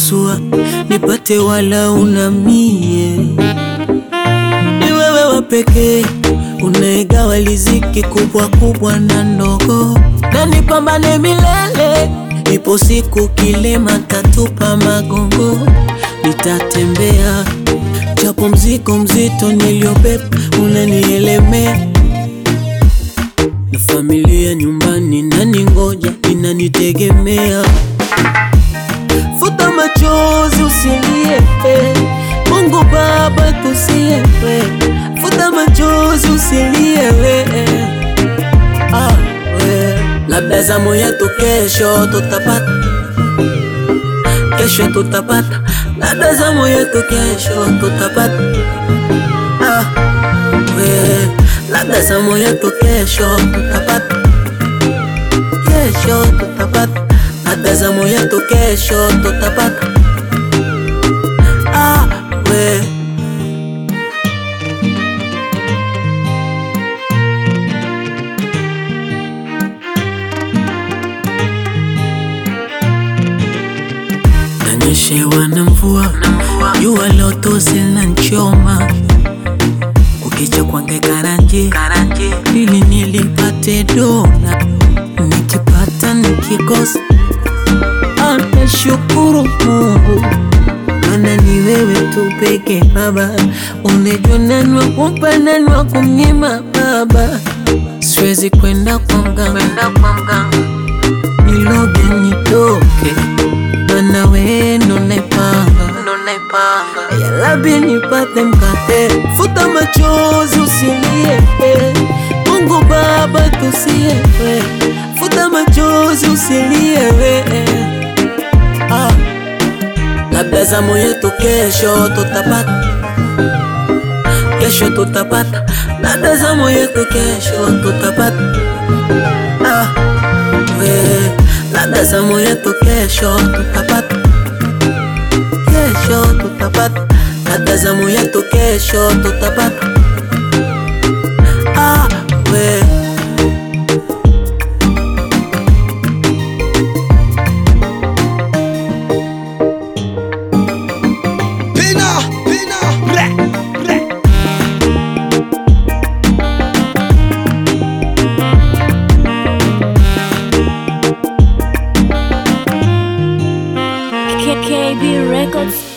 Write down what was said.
pasua nipate wala unamie. Ni wewe wa pekee unaegawa riziki kubwa kubwa na ndogo, na nipambane milele. Ipo siku kilema tatupa magongo, nitatembea japo mzigo mzito niliobeba unanielemea, na familia nyumbani nani ngoja inanitegemea. Futa machozi usilie, eh. Mungu Baba tusie, we. Futa machozi usilie, we. eh. Ah, we. Labda zamu yetu kesho tutapata, kesho tutapata, labda zamu yetu kesho tutapata. Ah, we. Labda zamu yetu kesho tutapata, kesho tutapata, labda zamu yetu kesho tutapata. Ah, we. Nanyeshewa na mvua, jua lotozi linanichoma, kukicha kwange karanje ili nilipate dola, nikipata nikikosa, atashukuru Mungu, maana ni wewe tu peke Baba, unajua nani wa kumpa nani wa kumnyima Baba, siwezi kwenda kwa mganga niloge nitoke, maana wewe ndo naipanga ya Rabbi nipate mkate, futa machozi usilie, eh. Mungu Baba tusie, we. futa machozi usilie, we. eh. Ah. Labda zamu yetu kesho tutapata, kesho tutapata, labda zamu yetu kesho tutapata. Ah, we, labda zamu yetu kesho tutapata, kesho tutapata, labda zamu yetu kesho tutapata. Ah, we. Pina, pina, bre, bre. KKB Records